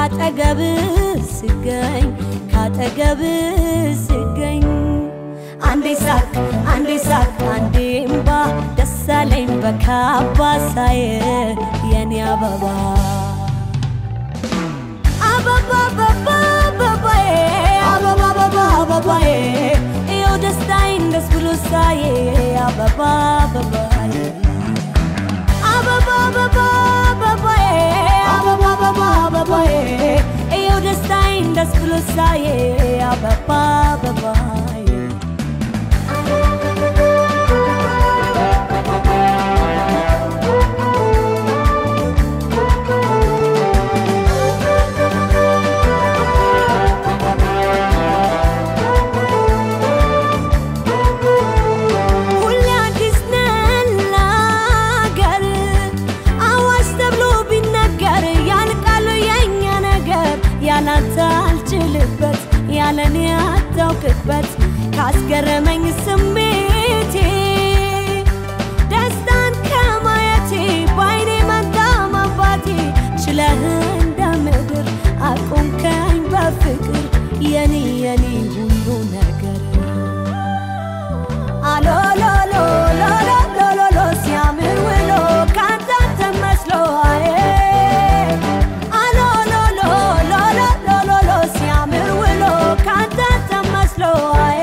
ካጠገብ ስገኝ ካጠገብ ስገኝ አንዴ ሳቅ አንዴ ሳቅ አንዴ እምባ ደሳለኝ በካባ ሳየ የኔ አበባ አበባ አበባ አበባዬ አበባ አበባ አበባዬ ይኸው ደስታዬን ደስ ብሎ ሳየ አበባ አበባዬ አበባ አበባ አበባዬ አበባ አበባ አበባዬ ይኸው ደስታዬን ደስ ብሎ ሳየ አበባ አበባዬ ሁሌ አዲስ ነን ለአገር አዋጅ ተብሎ ቢነገር ያልቃሉ የኛ ነገር ያላንተ አልችልበት ያለኔ አታውቅበት ካስገረመኝ ስሜቴ ደስታን ከማየቴ በአይኔ መንታ ማባቴ ችለህ እንደ ምድር አቆምከኝ በፍቅር የኔ የኔ ሁሉ ነገር አሎሎሎ ሎሎሎሎ ሲያምር ውሎ ካንተ ተመስሎ አዬ አሎሎሎ ሎሎሎሎ ሲያምር ውሎ ካንተ ተመስሎ አዬ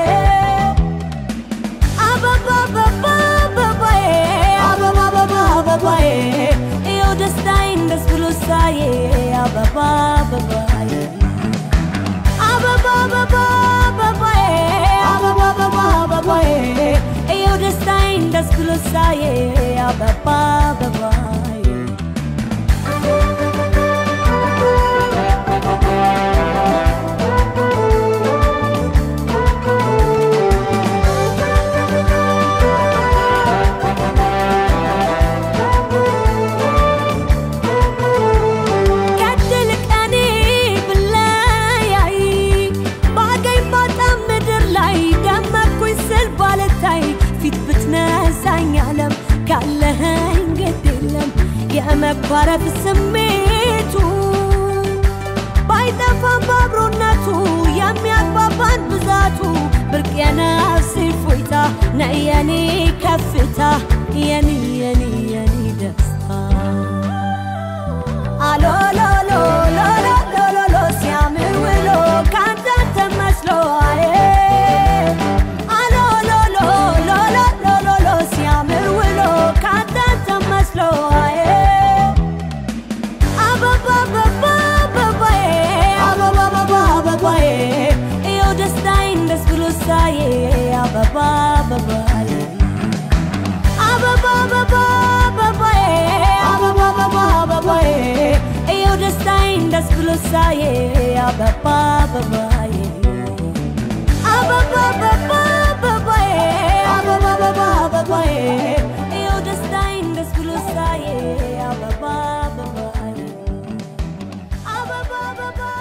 አበባ አበባ አበባዬ አበባ አበባ አበባዬ ይኸው ደስታዬን ደስ ብሎ ሳየ አበባ አበባዬ አበባ አበባ አበባዬ አበባ አበባ አበባዬ ይኸው ደስታዬን ደስ ብሎ ሳየ አበባ አበባዬ ከድል ቀኔ ብለያይ ባገኝ ባጣም ምድር ላይ ደመኩኝ ስል ባልታይ ፊት ብትነሳኝ ዓለም ካለኸኝ ግድ የለም የመኳረፍ ስሜቱ ባይጠፋም በአብሮነቱ የሚያግባባን ብዛቱ ብርቅ የነፍሴ ፎይታ ነይ የኔ ከፍታ የኔ የኔ የኔ ደስታ አሎሎሎ ሎሎሎሎ ሲያምር ውሎ ካንተ ተመስሎ አዬ አሎሎሎ ሎሎሎሎ ሲያምር ውሎ ካንተ ተመስሎ አዬ አበባ አበባ አበባዬ አበባ አበባ አበባዬ ይኸው ደስታዬን ደስ ብሎ ሳየ አበባ አበባዬ አበባ አበባ አበባዬ አበባ አበባ አበባዬ ይኸው ደስታዬን ደስ ብሎ ሳየ አበባ አበባዬ አበባ አበባ አበባዬ አበባ አበባ አበባዬ ይኸው ደስታዬን ደስ ብሎ ሳየ አበባ አበባዬ አበባ አበባ